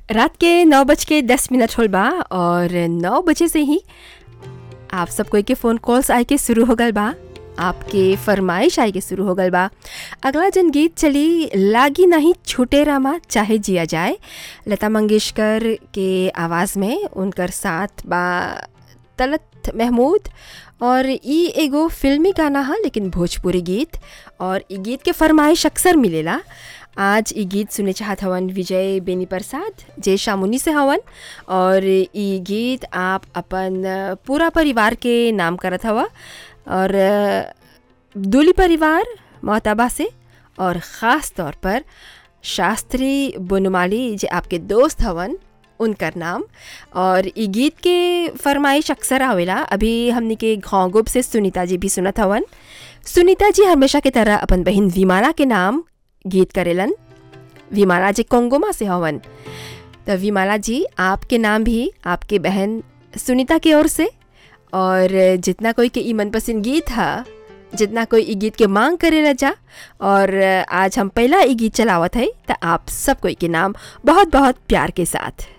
रात के नौ बज के दस मिनट होल बा और नौ बजे से ही आप सब कोई के फ़ोन कॉल्स आए के शुरू हो गल बा आपके फरमाइश आए के शुरू हो गल बा अगला जन गीत चली लागी नहीं छूटे रामा चाहे जिया जाए लता मंगेशकर के आवाज़ में उनकर साथ बा तलत महमूद और ई एगो फिल्मी गाना हा लेकिन भोजपुरी गीत और ई गीत के फरमाइश अक्सर मिलेला आज ई गीत सुने चाहत हवन विजय बेनी प्रसाद जय शामुनी से हवन और ई गीत आप अपन पूरा परिवार के नाम करत हवा और दूली परिवार मोहताबा से और ख़ास तौर पर शास्त्री बुनमाली जे आपके दोस्त हवन उनकर नाम और ई गीत के फरमाइश अक्सर आवेला अभी हमने के घोंगुब से सुनीता जी भी सुनत हवन सुनीता जी हमेशा की तरह अपन बहन विमाना के नाम गीत करेलन विमाला जी कोंगोमा से हवन तो विमाला जी आपके नाम भी आपके बहन सुनीता की ओर से और जितना कोई के ई मनपसंद गीत है जितना कोई ई गीत के मांग करे जा और आज हम पहला ई गीत चलावत है तो आप सब कोई के नाम बहुत बहुत प्यार के साथ